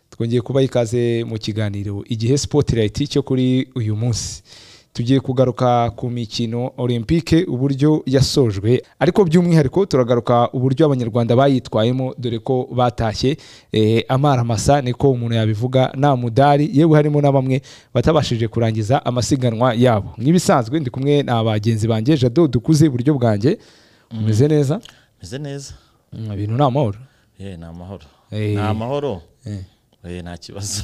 twongeye kubaha ikaze mu kiganiro igihe sipotirayiti cyo kuri uyu munsi tugiye kugaruka ku mikino olympique uburyo yasojwe ariko by'umwihariko turagaruka uburyo abanyarwanda bayitwayemo dore ko batashye eh, amaramasa niko umuntu yabivuga nta mudari yewe harimo na bamwe batabashije kurangiza amasiganwa yabo nk'ibisanzwe ndi kumwe na bagenzi banjye jado dukuze iburyo bwanjye umeze neza meze neza Mm, ibintu ni amahoro ye ni amahoro Eh. ni amahoro Eh. Eh, nta kibazo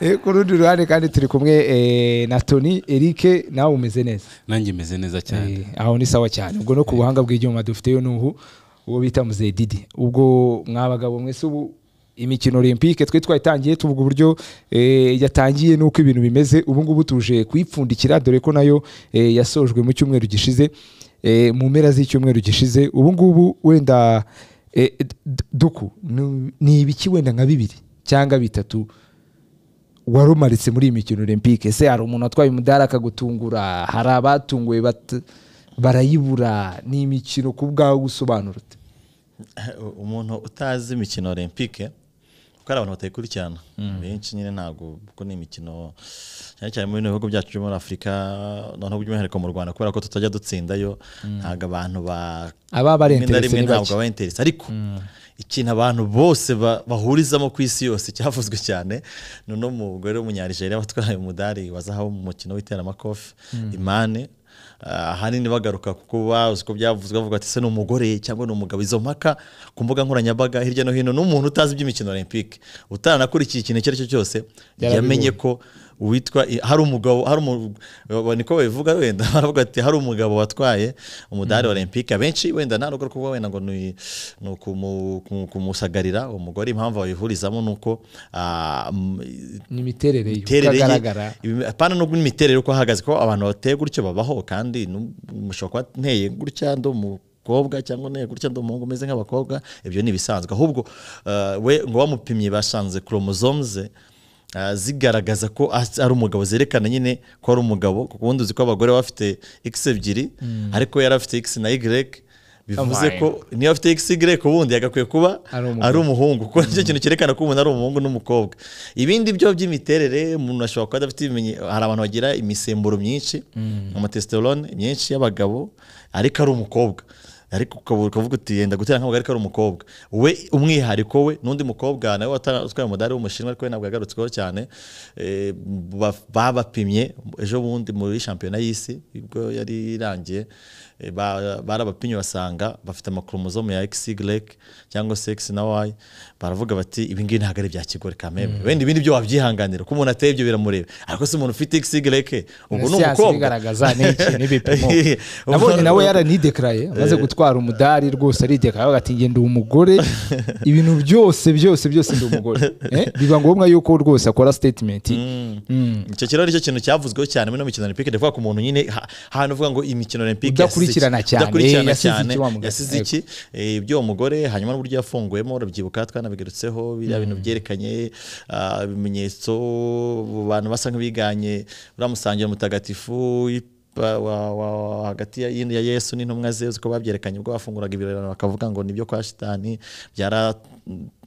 Eh, ku rundi ruhande kandi turi kumwe eh, na tony eric nawe umeze neza nanjye meze neza cyane Eh, aho ni sawa cyane ubwo no ku buhanga bw'ibyuma dufiteyo n'ubu uwo bita muzeye didi ubwo mwa bagabo mwese ubu imikino olympique twe twayitangiye tuvuga uburyo eh, yatangiye n'uko ibintu bimeze ubu ngubu tuje kuyipfundikira dore ko nayo eh, yasojwe mu cyumweru gishize eh, mu mpera z'icyumweru gishize ubu ngubu wenda eh, d- duku ni- ni ibiki wenda nka bibiri cyangwa bitatu warumaritse muri iyi mikino olympique ese hari umuntu watwaye umudari akagutungura hari abatunguwe bat- barayibura ni imikino ku bwawe gusobanura ute umuntu utazi imikino olympique kuko hari abantu batayikurikirana benshi nyine ntabwo kuko ni imikino cyane cyane mu bino bihugu byacu byo muri afurika noneho by'umwihariko mu rwanda kubera ko tutajya dutsindayo ntabwo abantu ba Ababa bari rimwe na interest rimwe ni bake. ntabwo aba interest ariko ikintu abantu bose ba- bahurizamo ku isi yose cyavuzwe cyane ni uno mugore w'umunyanigeriya watwaye umudari wa zahabu mu mukino w'iteramakofe imane Ah, ahanini bagaruka kuko bazi ko byavuzwe bavuga ati ese ni umugore cyangwa ni umugabo izo mpaka ku mbuga nkoranyambaga hirya no hino n'umuntu utazi iby'imikino olympique utanakurikiye ikintu icyo ari cyo cyose Yarabibonye. yamenye ko witwa i- hari umugabo hari umu- wa- niko babivuga wenda baravuga ati hari umugabo watwaye umudari wa olympique abenshi wenda nta rugo rwo kuvuga wenda ngo ni ni ukumu- kumu- kumusagarira umugore impamvu babihurizamo ni uko ah, m- ni imiterere ye imiterere ye utagaragara ibime- apana nubwo imiterere uko ahagaze ko abantu bateye gutyo babaho kandi nu- mushobora kuba nteye gutya ndi umukobwa cyangwa nteye gutya ndi umuhungu umeze nk'abakobwa ibyo ni ibisanzwe ahubwo uh, we ngo bamupimye basanze chromosome ze uh, zigaragaza ko as- ari umugabo zerekana nyine ko ari umugabo kuko ubundi uzi ko abagore baba bafite x ebyiri ariko yari afite x na y bivuze Amai. ko niyo afite xy ubundi yagakwiye kuba Ari umugabo. ari umuhungu kuko nicyo kintu cyerekana ko umuntu ari umuhungu n'umukobwa ibindi byo by'imiterere umuntu ashobora kuba adafite ibimenye hari abantu bagira imisemburo myinshi amatesiterone myinshi y'abagabo ariko ari umukobwa ariko ukaba ukavuga uti yenda gutera nk'abagabo ariko ari umukobwa we umwihariko we n'undi mukobwa nawe wata- utwaye umudari w'umushinwa ariko we ntabwo yagarutsweho cyane eh, ba- babapimye ejo bundi muri shampiyona y'isi ubwo yari irangiye eh, ba- barabapimye basanga bafite amakoromozome ya XY cyangwa se X na Y baravuga bati ibi ngibi ntabwo ari bya kigore kameme wenda ibindi byo wabyihanganira ko umuntu ateye ibyo biramureba ariko se umuntu ufite XY ubwo ni siyansi umukobwa ibigaragaza ni iki n'ibipimo Ubwo- nabonye nawe yaranidekaraye amaze gutwara umudari rwose aridekaraye avuga ati ngenda umugore ibintu byose byose byose ndi umugore Eh, biba ngombwa yuko rwose akora statement icyo kiro aricyo kintu cyavuzweho cyane muri ino mikino olympique ndavuga ku muntu nyine ha- ahantu uvuga ngo imikino olympique yasize iki- Udakurikirana cyane, udakurikirana yasize cyane, iki wa mugabo? yasize iki Eh, ibyo uwo mugore hanyuma n'uburyo yafunguyemo urabyibuka twanabigarutseho biriya bintu byerekanye ah, ibimenyetso abantu basa nk'abiganye uriya musangiro mutagatifu wa- wa- wa- hagati ya ya yesu n'intumwa ze uzi ko babyerekanye ubwo bafunguraga ibirorano bakavuga ngo nibyo kwa shitani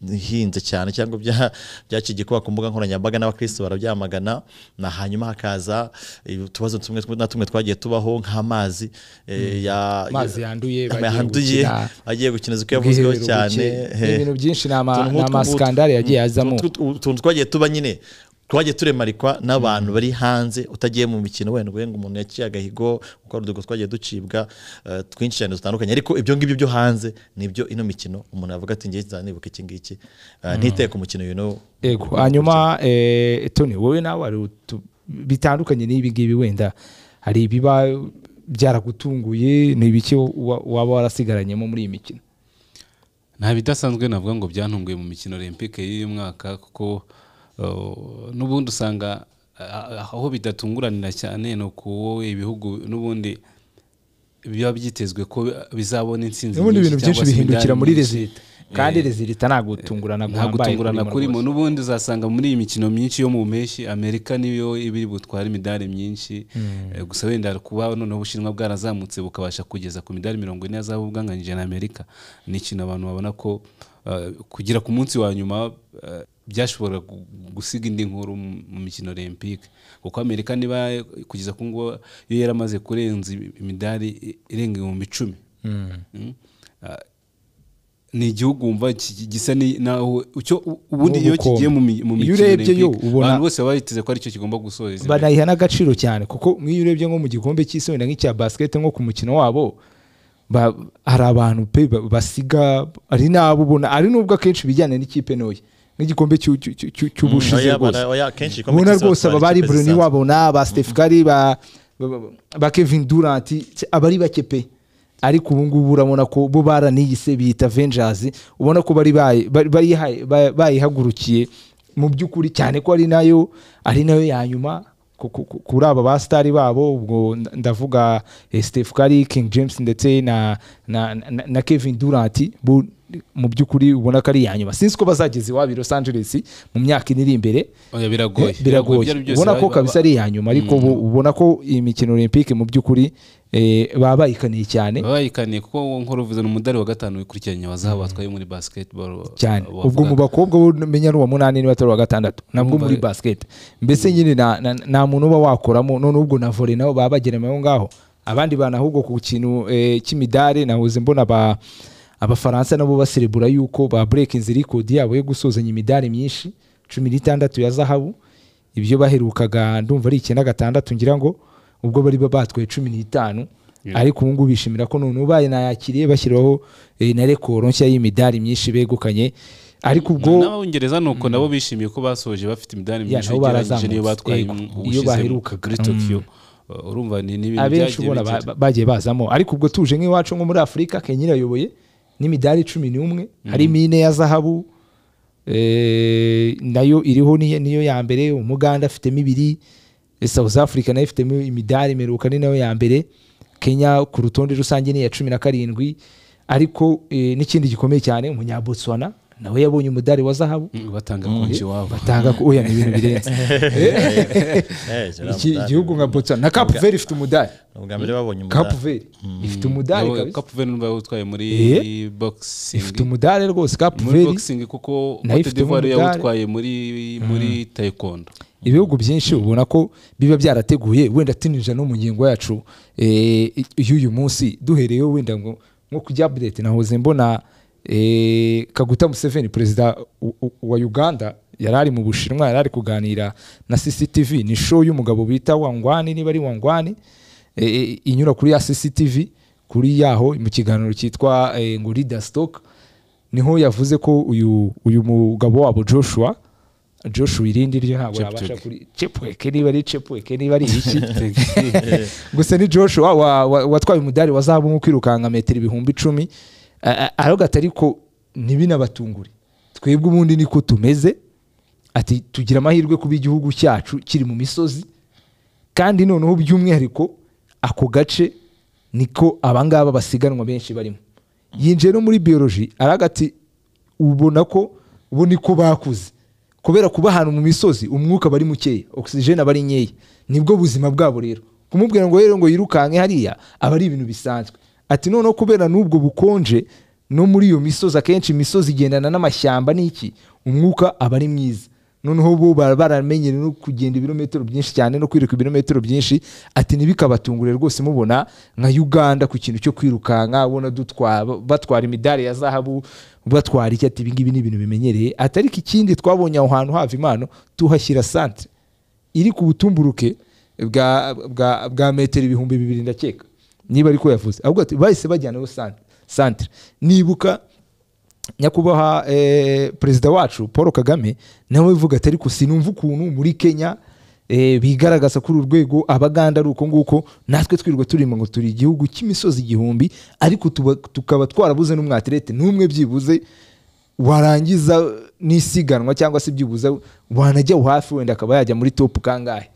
byarahinze cyane cyangwa bya- byakigikuba ku mbuga nkoranyambaga n'abakristo barabyamagana na hanyuma hakaza eh, utubazo tumwe na tumwe twagiye tubaho nk'amazi eh, ya- Amazi yanduye, Ama- bagiye yanduye gukina. agiye gukina ziko yavuzweho Ubwiherero cyane buke. eh. Ibintu byinshi ni ama- Utuntu ni nk'utwo- amaskandale yagiye azamo. utu- utu- utuntu twagiye tuba nyine twagiye turemarikwa n'abantu bari hanze utagiye mu mikino wenda ngo umuntu yaciye agahigo kuko hari udugo twagiye ducibwa eh, twinshi cyane dutandukanye ariko ibyo ngibyo byo hanze nibyo ino mikino umuntu avuga ati ngiye nzanibuka iki ngiki Eh, ntiteye ku mukino uyu n'uwo Ego, hanyuma eh, Tony wowe nawe hari utu- bitandukanye n'ibi ngibi wenda hari ibiba byaragutunguye ni ibiki wa- waba warasigaranyemo muri iyi mikino nta bidasanzwe navuga ngo byantunguye mu mikino olympique y'uyu mwaka kuko uh, n'ubundi usanga uh, aho bidatunguranira cyane ni uku wowe ibihugu n'ubundi biba byitezwe ko bizabona insinzi N'ubundi ibintu nyinshi byinshi cyangwa se bihindukira imidari muri myinshi. resita. kandi rezilita ntabwo gutungurana ntabwo guhambaye tungurana kurimo kurimo rwose. n'ubundi uzasanga muri iyi mikino myinshi yo mu mpeshyi amerika niyo iba iri butware imidari myinshi Eh, gusa wenda kuba noneho ubushinwa bwarazamutse bukabasha kugeza ku midari mirongo ine yazaba ubwanganyije na amerika ni ikintu abantu babona ko eh, kugera ku munsi wa nyuma eh, byashobora gu- gusiga indi nkuru mu- mu mikino olympique kuko amerika niba kugeza ku ngubu yo yaramaze kurenza imidari irenga ibihumbi icumi Mm. Ah, ni igihugu wumva ki- ki- gisa ni- naho icyo u- ubundi iyo Nk'ubukombe. kigiye mu mi- Iyo mu mikino urebye yo, Olympique, ubona- abantu bose baba biteze ko aricyo kigomba gusoza ibyo. banayiha n'agaciro cyane kuko nk'iyo urebye nko mu gikombe cy'isi wenda nk'icya basikete nko ku mukino wabo ba- hari abantu pe ba- basiga ari n'abo ubona ari n'ubwo akenshi bijyana n'ikipe ntoya nk'igikombe cy'u- cy'u- cy'u- cy'u- cy'ubushize oya, rwose bara- oya, akenshi igikombe ubona cy'isi rwose aba batwara bari ikipe buruni zisanzwe. wabona ba stefu gari ba ba- ba- ba kevin durant tse, aba ari bake pe ariko ubu ngubu urabona ko bo baraniyise biyita venjazi ubona ko bari bayi- bari- bariyihaye- ba- bayihagurukiye mu by'ukuri cyane ko ari nayo ari nayo ya nyuma ku- ku- ku- kuri aba ba sitari babo ubwo nda- ndavuga eh, stefu kari king james ndetse na na, na, na kevin durant bo mu by'ukuri ubona ko ari iya nyuma sinzi ko bazageza iwabo i los angeles mu myaka iri imbere Oya, biragoye Biragoye, biragoye ibyo ari byo byose ubona baba- ko kabisa ari iya nyuma ariko ubu ubona ko iyi mikino olympique mu by'ukuri eh, baba bayikaniye cyane baba bayikaniye kuko wowe nkora uvuze ni umudari wa gatanu wikurikiranye wa zahabu watwaye muri basketball cyane wa- ubwo mu wavugaga. bakobwa bo menya ari uwa munani niba atari uwa gatandatu nabwo muri basket mbese nyine na- na- nta muntu uba wakoramo none ubwo na volley nabo baba bagerema aho ngaho abandi bantu ahubwo ku kintu eh, cy'imidari nahoze mbona aba- abafaransa nabo baserebura yuko ba burekinze rikodi yabo yo gusozanya imidari myinshi cumi n'itandatu ya zahabu ibyo baherukaga ndumva ari icyenda gatandatu ngira ngo ubwo bari ba- batwaye cumi n'itanu ariko ubu ngubu bishimira ko none ubaye nayakiriye bashyiraho eh, na rekoro nshya y'imidari myinshi begukanye ariko ubwo n'abongereza ni uko nabo bishimiye ko basoje bafite imidari Ya, myinshi nabo ugereranyije barazamutse. n'iyo batwaye Yego, mu- iyo ubushize baherukaga. muri tokiyo Uh, urumva ni ni ibintu abenshi byagiye ubona ba- bigira- ba- bagiye bazamo ariko ubwo tuje nk'iwacu nko muri afurika kenya irayoboye n'imidari cumi n'umwe harimo ine ya zahabu eh, nayo iriho niyo niyo ya mbere umuganda afitemo ibiri eh, south africa nayo ifitemo imidari imeruka ni nayo ya mbere kenya ku rutonde rusange ni iya cumi na karindwi ariko eh, n'ikindi gikomeye cyane umunyabotsuana nawe yabonye umudari wa zahabu Mm, batanga konji wabo batanga ko oya ni ibintu birenze Eh, Iki- Gerard igihugu nka botswana na cape verde ifite umudari Ni ubwa mbere babonye umudari. cape verde ifite umudari kabisa kapu veni niba utwaye muri Eh? ifite boxing umudari rwose cape muri verde boxing kuko nayo Cote ifitemo d'Ivoire umudari. yawutwaye muri muri taekwondo ibihugu byinshi ubona ko biba byarateguye wenda tinija no mu ngingo yacu eh, y'uyu munsi duhereyeho wenda ngo nko kujya update nahoze mbona eh, kaguta museveni perezida u- u- wa uganda yari ari mu bushinwa yari ari kuganira na cctv ni show y'umugabo bita wangwani niba ari wangwani eh, eh, inyura kuri ya cctv kuri yaho mu kiganiro cyitwa eh, ngo leader stock niho yavuze ko uyu uyu mugabo wabo joshua joshua irindi ryo ntabwo Cheptegei. yabasha kuri chepweke niba ari chepweke niba ari iki gusa ni joshua wa- wa- watwaye umudari wa zahabu nko kwirukanka metero ibihumbi icumi A- a- aravuga ati ariko ntibinabatungure twebwe ubundi niko tumeze ati tugira amahirwe kuba igihugu cyacu kiri mu misozi kandi noneho by'umwihariko ako gace niko abangaba basiganwa benshi barimo yinjiye no muri biyoloji araga ati ubona ko ubu niko bakuze kubera kuba ahantu mu misozi umwuka aba ari mukeya ogisijeni aba ari nkeya nibwo buzima bwabo rero kumubwira ngo rero ngo yirukanke hariya aba ari ibintu bisanzwe ati noneho kubera n'ubwo bukonje no muri iyo misozi akenshi imisozi igendana n'amashyamba n'iki umwuka aba ari mwiza noneho bo bara- baramenyere no kugenda ibirometero byinshi cyane no kwiruka ibirometero byinshi ati ntibikabatungure rwose mubona nka uganda ku kintu cyo kwirukanka ubona dutwa- batwara imidari ya zahabu batwara iki ati ibingibi ni ibintu bimenyereye ati ariko ikindi twabonye aho hantu hava impano tuhashyira santere iri ku butumburuke bwa, bwa, bwa metero ibihumbi bibiri ndakeka niba ariko yavuze ahubwo ati bahise bajyanayo san- santere nibuka nyakubahwa eh, perezida wacu paul kagame nawe uvuga ati ariko sinumva ukuntu muri kenya eh, bigaragaza kuri uru rwego abaganda ari uko nguko natwe twirirwa turimo ngo turi igihugu cy'imisozi igihumbi ariko tuba- tukaba twarabuze n'umwatirete n'umwe byibuze warangiza n'isiganwa cyangwa se byibuze wanajya hafi wenda akaba yajya muri topu kangahe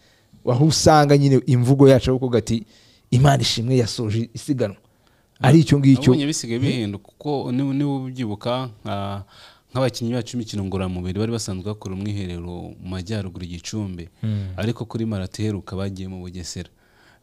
aho usanga nyine imvugo yacu aho kuvuga ati imana ishimwe yasoje isiganwa ari icyo ngicyo nabonye bisigaye bihinduka kuko niba niba ubyibuka nka- nk'abakinnyi bacu b'imikino ngororamubiri bari basanzwe bakora umwiherero mu majyaruguru i gicumbi ariko kuri marato iheruka bagiye mu bugesera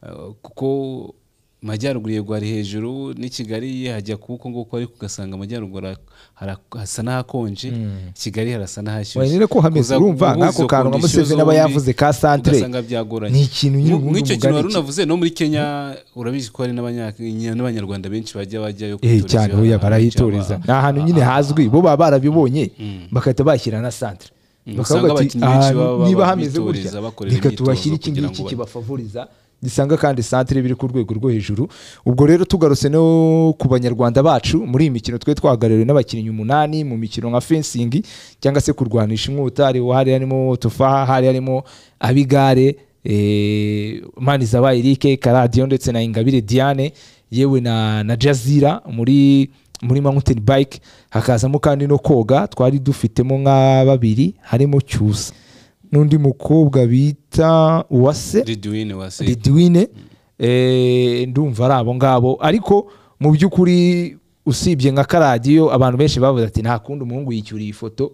Eh, kuko majyaruguru yego ari hejuru n'i kigali hajya kuko nguko ariko ugasanga amajyaruguru ha- hara- hasa n'ahakonje kigali harasa n'ahashyushye Wayine ko hameze Kuza urumva guhuza nk'ako izo kantu nka conditions Museveni aba zombi, yavuze ka centre, ugasanga byagoranye ni ikintu nyine Mu- ubundi nk'icyo bungana kintu wari iki? unavuze no muri kenya urabizi ko hari n'abanya- n'abanyarwanda benshi bajya bajyayo eh kwituriza cyane oya ahantu barahituriza cyangwa- ni ahantu nyine hazwi bo baba barabibonye bagahita bashyira na centre Mm, Bakavuga usanga bati, abakinnyi benshi "Ahantu baba niba hameze bituriza, gutya bakorera reka imyitozo tubashyire iki kugira ngiki ngo ba- kibafavuriza gisanga kandi centre biri ku rwego rwo hejuru ubwo rero tugarutse no ku banyarwanda bacu muri iyi mikino twe twahagarariwe n'abakinnyi umunani mu mikino nka fencing cyangwa se kurwanisha inkota hari hari harimo tufaha hari harimo abigare eh, manizabaye Eric karadiyo ndetse na ingabire diane yewe na na jazira muri muri mountain bike hakazamo kandi no koga twari dufitemo nka babiri harimo cyusa n'undi mukobwa bita uwase Ridwin wase ridwine ndumva ari abo ngabo ariko mu by'ukuri usibye nka karadiyo abantu benshi bavuze ati nta kundi umuhungu yicyuriye ifoto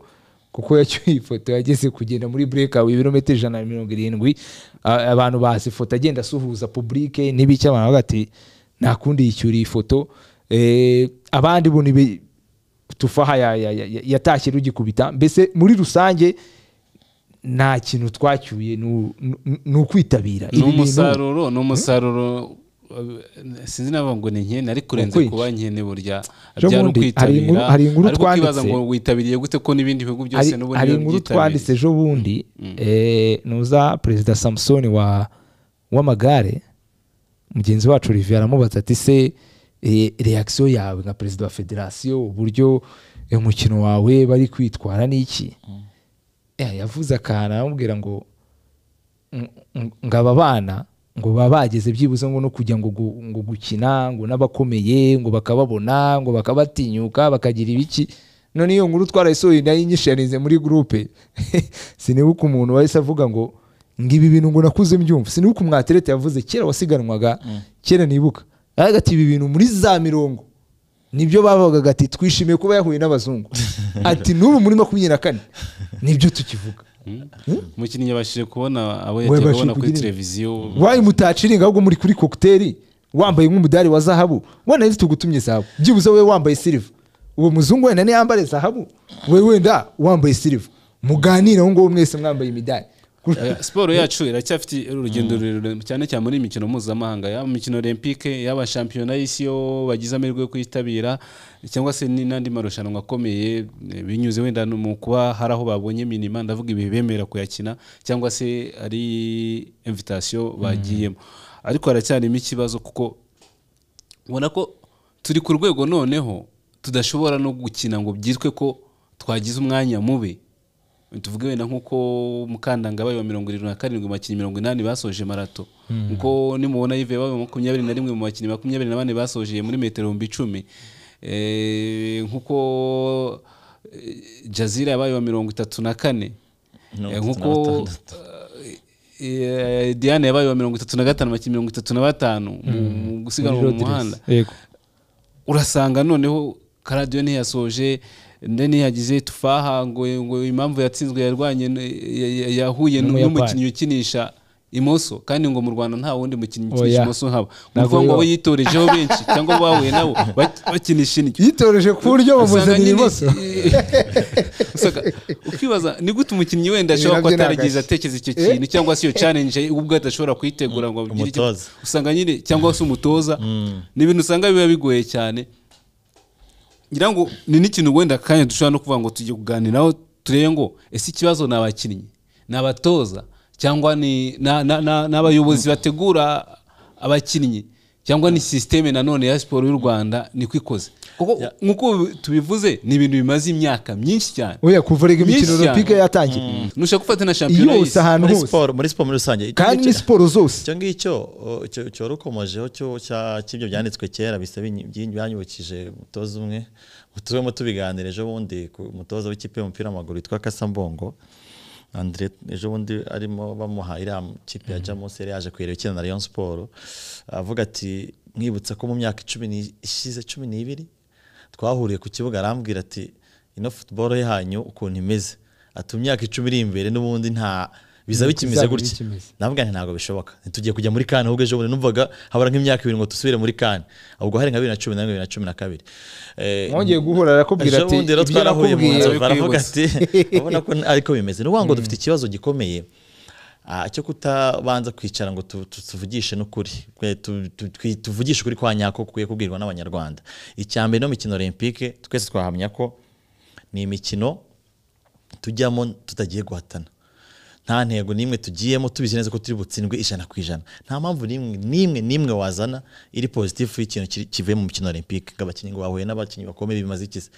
kuko yacyuye ifoto yageze kugenda muri burekawe ibirometero ijana na mirongo irindwi a- abantu bazi ifoto agenda asuhuza publike n'ibiki abantu bavuga ati nta kundi yicyuriye ifoto Eh, abandi bo ni tufaha ya- ya- ya- ya- yatashye rugikubita mbese muri rusange nta kintu twacyuye ni u- ni- ni ukwitabira ni Ibi bintu- umusaruro ni umusaruro eh, sinzi navuga ngo ni nkene ariko urenze Ukwinshi. kuba nkene burya Jo byari bundi, hari ukwitabira inkuru- hari inkuru ariko ukibaza twanditse. ngo witabiriye gute ko n'ibindi bihugu byose hari- n'ubundi hari inkuru babyitabiriye. twanditse ejo bundi eh, nuza perezida samusoni wa w'amagare mugenzi wacu olivier aramubaza ati se eh, reaction yawe nka perezida wa federasiyo uburyo eh, umukino wawe bari kwitwara n'iki Eh, yavuze akantu aramubwira ngo ng- ng- ngo aba bana ngo baba bageze byibuze ngo no kujya ngo gu- ngo gukina ngo n'abakomeye ngo bakababona ngo bakabatinyuka bakagira ibiki none iyo nkuru twarayisohoye nayo inyishanize muri gurupe sinibuka umuntu wahise avuga ngo ngo ibi bintu ngo nakuze mbyumva sinibuka umwaterete yavuze kera wasiganwaga kera nibuka aravuga ati ibi bintu muri za mirongo nibyo bavugaga ati twishimiye kuba yahuye n'abazungu ati n'ubu muri makumyabiri na kane nibyo tukivuga umukinnyi yabashije kubona abo We yagiye yabashije abona kuri kugira- televiziyo wayi mutaciringa ahubwo muri kuri kokiteri wambaye nk'umudari wa zahabu wenda nzi tugutumye zahabu byibuze wowe wambaye siliva uwo muzungu wenda niyambare zahabu we wenda wambaye siliva muganire aho ngaho mwese mwambaye imidari Eh, siporo yacu iracyafite urugendo rurerure cyane cyane muri iyi mikino mpuzamahanga yaba imikino olympique yaba shampiyona y'isi yo bagize amahirwe yo kuyitabira cyangwa se ni- n'andi marushanwa akomeye eh, binyuze wenda no mu kuba hari aho babonye minima ndavuga ibihe bemera kuyakina cyangwa se ari invitation bagiyemo ariko haracyarimo ikibazo kuko ubona ko turi ku rwego noneho tudashobora no gukina ngo byitwe ko twagize umwanya mubi tuvuge wenda nk'uko mukandangabaye wa mirongo irindwi na karindwi mu bakinnyi mirongo inani basoje marato nkuko nimubona yive baba makumyabiri na rimwe mu bakinnyi makumyabiri na bane basoje muri metero ibihumbi icumi Eh, nkuko eh, jazira yabaye wa mirongo itatu na kane Mirongo Eh, itatu na nkuko eh, diane yabaye wa mirongo itatu na gatanu mu bakinnyi mirongo itatu na batanu mu mu gusiganwa mu muhanda urasanga noneho karadiyo ntiyasoje nde ntiyagize tufaha ngo ngo impamvu yatsinzwe yarwanye n- ya- ya- yahuye n- N'umuyapani. n'umukinnyi ukinisha imoso kandi ngo mu rwanda nta wundi mukinnyi ukinisha Oya. imoso nkabo ni Ntabwo ukuvuga ngo bibaho. abo yitorejeho benshi cyangwa abo bahuye nabo bak- bakinisha indyo yitoreje ku buryo Usanga bamuzanira nyine- ibibazo Usanga- ukibaza ni gute umukinnyi wenda ashobora nabyo kuba ni atarigeze agace. atekereza icyo Eh? kintu cyangwa se iyo challenge ubwo adashobora kuyitegura ngo agire icyo- Umutoza. usanga nyine cyangwa se umutoza ni ibintu usanga biba bigoye cyane ngira ngo ni n'ikintu wenda akanya dushobora no kuvuga ngo tujye kuganiraho turebe ngo ese ikibazo ni abakinnyi ni abatoza cyangwa ni na- na- na- n'abayobozi bategura abakinnyi cyangwa ni sisiteme nanone ya siporo y'u rwanda niko ikoze kuko nk'uko tubivuze ni ibintu bimaze imyaka myinshi cyane oya kuva rega Myinshi imikino cyane. olympique yatangiye nushaka gufata na shampiyona yose y'isi ahantu muri hose siporo muri siporo muri rusange Icyo kandi ni ngicyo- siporo zose icyo ngicyo o, cyo- cyorukomojeho cyo- cya- cy'ibyo byanditswe kera bisa binyi- byinyi- byanyibukije umutoza umwe tubemo tubiganira ejo bundi ku mutoza w'ikipe y'umupira w'amaguru witwa kasambongo andre ejo bundi arimo bamuha iriya kipe ya jamus yari yaje kuyireba ikina na rayon siporo avuga ati mwibutsa ko mu myaka icumi ni- ishize cumi n'ibiri twahuriye ku kibuga arambwira ati ino futuboro yanyu ukuntu imeze ati mu myaka icumi iri imbere n'ubundi nta biza bikimeze Bizaba gutya bikimeze. navuga nti ntabwo bishoboka ntitugiye kujya muri kane ahubwo ejo bundi numvaga habura nk'imyaka ibiri ngo dusubire muri kane ubwo hari nka bibiri na cumi na rimwe bibiri na cumi na kabiri Eh, mwongeye guhura arakubwira ejo ati bundi rero ibyo twarahuye mu nakubwiye nzu Ibyo baravuga kwibutsa. ati urabona ko ariko bimeze ni ukuvuga ngo dufite ikibazo gikomeye ah, cyo kutabanza kwicara ngo tu- tu- tuvugishe n'ukuri Twe- tu- tu- twi- tuvugishe ukuri kwa nyako kukwiye kubwirwa n'abanyarwanda icya mbere no mikino olympique twese twahamya ko ni imikino tujyamo tutagiye guhatana nta ntego n'imwe tugiyemo tubizi neza ko turi butsindwe ijana ku ijana nta mpamvu n'imwe n'imwe n'imwe wazana iri positifu y'ikintu kiri- kivuye mu mukino wa olympique ngo abakinnyi ngo bahuye n'abakinnyi bakomeye bimaze iki se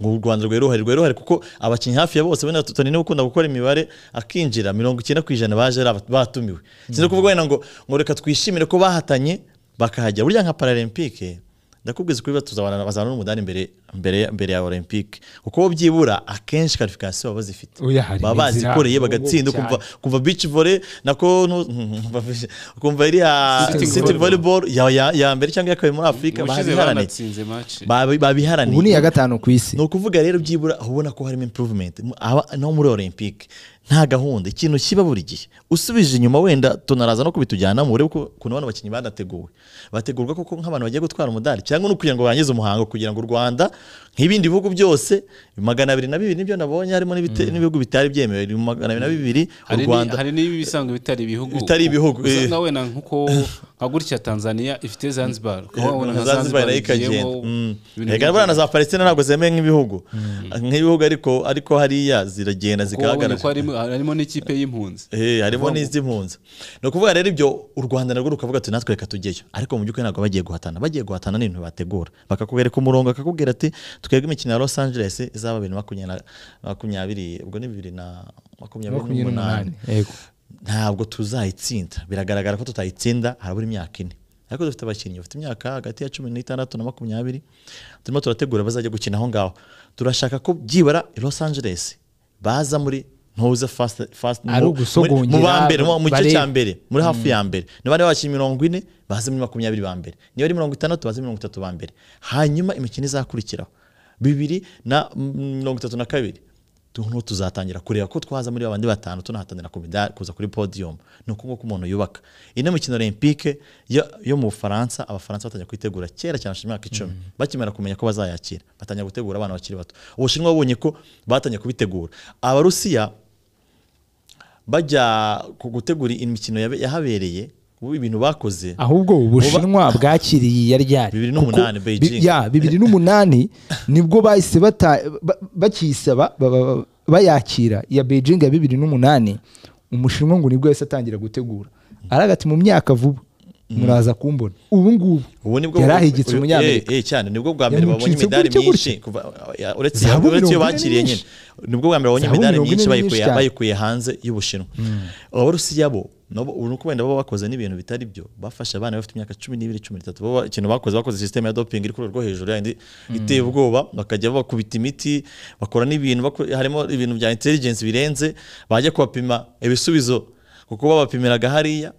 ngo u rwanda rweruhare rweruhare kuko abakinnyi hafi ya bose bene toni niwe ukunda gukora imibare akinjira mirongo icyenda ku ijana baje ari aba- batumiwe sinzi kuvuga wenda ngo ngo reka twishimire ko bahatanye bakahagera burya nka paralempike ndakubwiza ukuri tuzabana bazabana n'umudari mbere mbere mbere ya olympique kuko bo byibura akenshi qualification baba bazifite Oya, hari baba n'inzira, bazikoreye ahubwo bagatsinda cyane. kumva kumva beach volley nako nu- kumva- kumva iriya Sitting city volleyball. volleyball ya ya- ya mbere cyangwa ya kabiri muri Afurika ubushize babiharaniye banatsinze match Babi- babiharaniye ubu ni iya gatanu ku isi ni ukuvuga rero byibura aho ubona ko harimo improvement Mu- aba- no muri olympique nta gahunda ikintu kiba buri gihe usubije inyuma wenda tunaraza no kubitujyanamo urebe ko- ukuntu bano bakinnyi banateguwe bategurwa koko nk'abantu bagiye gutwara umudari cyangwa no kugira ngo barangize umuhango kugira ngo u rwanda nk'ibindi bihugu byose magana abiri na bibiri nibyo nabonye harimo n'ibite- n'ibihugu bitari byemewe ni magana abiri na bibiri u hari rwanda ni- hari n'ibisanzwe bitari ibihugu Bitari ibihugu, eh. usanga wenda nkuko nka gutya tanzania ifite zanzibar ukaba wabona nka zanzibar nayo ikagenda igiyemo Mm. ibintu Erega byinshi. buriya na za palestina ntabwo zemewe nk'ibihugu nk'ibihugu ariko ariko hariya ziragenda Kuko wabonye zigahagarara ko harimo- harimo n'ikipe y'impunzi Eh, harimo n'iz'impunzi ni ukuvuga rero ibyo u rwanda narwo rukavuga ati natwe reka tujyeyo ariko mu by'ukuri ntabwo bagiye guhatana bagiye guhatana n'ibintu bategura bakakwereka umurongo bakakubwira ati twebwe imikino ya los angeles izaba bibiri na makumyabiri na makumyabiri ubwo ni bibiri na makumyabiri makumyabiri n'umunani n'umunani yego ntabwo tuzayitsinda biragaragara ko tutayitsinda harabura imyaka ine ariko dufite abakinnyi bafite imyaka hagati ya cumi n'itandatu na makumyabiri turimo turategura bazajya gukina aho ngaho turashaka ko byibara i los angeles baza muri ntuza fast fast Ari mu- ugusogongera, mu ba mbere mu- mu gice barebe. cya mbere muri hafi ya mbere niba ari abakinnyi mirongo ine baze muri makumyabiri ba mbere niba ari mirongo itandatu baze mirongo itatu ba mbere hanyuma imikino izakurikiraho bibiri na mm, mirongo itatu na kabiri tuntu tuzatangira kureba ko twaza muri babandi batanu tunahatanira ku midari kuza kuri podium ni uko nguko umuntu yubaka ino mikino olympique yo, yo mu bufaransa abafaransa batangira kuyitegura kera cyane hashize imyaka icumi bakimara kumenya ko bazayakira batangira gutegura abana bakiri bato ubushinwa babonye ko batangiye kubitegura abarusiya bajya ku gutegura imikino yabe- yahabereye ubu ibintu bakoze ahubwo ubushinwa bwakiriye iya ryari Bibiri Kuko n'umunani, bi- Beijing. ya bibiri n'umunani nibwo bahise bata- ba- bakiyisaba ba- ba- bayakira iya beijing ya bibiri n'umunani umushinwa ngo nibwo yahise atangira gutegura araga ati mu myaka vuba muraza kumbona ubu ngubu ubu nibwo yari ahigitse uyu- umunyamerika eh, eh, cyane nibwo bwa mbere babonye Yamucitse imidari gutya gutya. myinshi kuva ya- uretse Zahabu uretse iyo mirongo ine bakiriye ni nyine nyinshi. nibwo bwa mbere babonye Zahabu imidari mirongo ine myinshi ni bayikuye nyinshi cyane. bayikuye hanze y'ubushinwa abarusiya bo nabo ubu nuko wenda baba bakoze n'ibintu bitari byo bafashe abana bafite imyaka cumi n'ibiri cumi n'itatu bo ba- ikintu bakoze bakoze sisiteme ya doping iri ku rwego rwo hejuru yayindi iteye ubwoba bakajya bakubita imiti bakora n'ibintu baku- harimo ibintu bya intelligence birenze bajya kubapima ibisubizo kuko babapimiraga hariya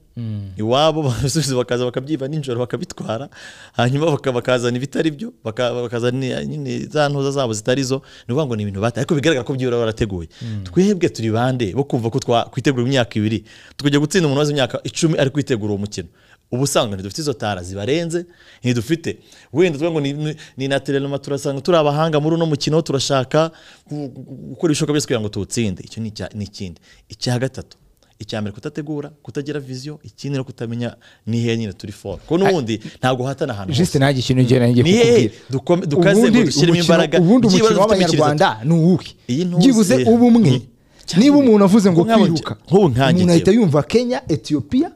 iwabo basubiza bakaza bakabyiba nijoro bakabitwara hanyuma baka- bakazana ibitari byo baka- bakazana nyine za ntuza zabo zitari zo ni ukuvuga ngo ni ibintu batari ariko bigaragara ko byibura barateguye twebwe turi bande bo kumva ko twitegura imyaka ibiri tukajya gutsinda umuntu umaze imyaka icumi ari kwitegura uwo mukino ubu usanga ntidufite izo tara zibarenze ntidufite wenda tuvuga ngo ni- ni- ni na telenoma turasanga turi abahanga muri uno mukino turashaka gu- gu- gukora ibishoboka byose kugira ngo tuwutsinde icyo ni icya- ni ikindi icya gatatu icya mbere kutategura kutagira viziyo ikindi no kutamenya ni hehe nyine turi foro kuko n'ubundi ntabwo uhatana ahantu jisite hose nta gishinzwe igihe nanjye Ni hehe dukome- dukaze ngo Ubundi dushyiremo umukino- imbaraga, ubundi byibura umukino dufite imikirizo. w'abanyarwanda ni uwuhe Iyi ntuzi- byibuze uba umwe Mm. Cyangwa niba ibiri. umuntu avuze ngo Nk'ubu nkanjye- kwiruka nk'ubu nkanjye umuntu ahita yumva kenya etiyopiya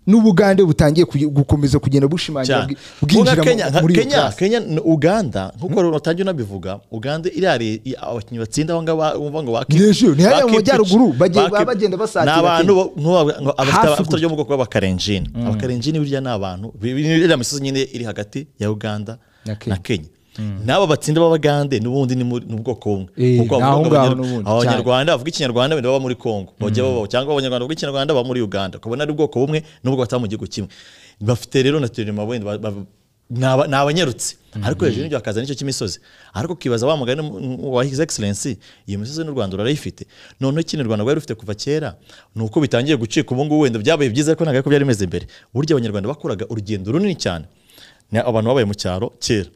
n'ubugande butangiye kuge- gukomeza kugenda bushimangira cyane bwi- Vuga bwinjira Kenya, mu- muri iyo Kenya- class. Kenya na uganda nk'uko utangiye unabivuga uganda iriya re- i- abakinnyi batsinda aho ngaho ba- bumva ngo baki- Ni ejo, ni hariya mu baki- majyaruguru, bagiye- baki- baba bagenda basatira ni abantu Kenya. bo- nk'ubu- ngo abafite Hafi abafite gutya. byo mu bwoko bw'abakarenjini abakarenjini burya ni abantu bi- bi- ni iriya misozi nyine iri hagati ya uganda Na na Kenya. kenya n'aba batsinda b'abagande n'ubundi ni muri- ni ubwoko bumwe Eh, Kuko ni avuga aho ngo ngaho abanyar- n'ubundi, cyane. abanyarwanda bavuga ikinyarwanda wenda baba muri congo bajya baba cyangwa abanyarwanda bavuga ikinyarwanda baba muri uganda ukabona ari ubwoko bumwe n'ubwo bataba mu gihugu kimwe bafite rero na terenoma wenda ba- ba- ni aba- ni abanyarutse ariko hejuru y'ibyo hakaza n'icyo cy'imisozi ariko ukibaza wa mugani mu- wa his excellence iyo misozi n'u rwanda rurayifite noneho ikintu u rwanda rwari rufite kuva kera ni uko bitangiye gucika ubu ngubu wenda byabaye byiza ariko ntabwo ariko byari bimeze mbere burya abanyarwanda bakoraga urugendo runini cyane ni abantu babaye mu cyaro kera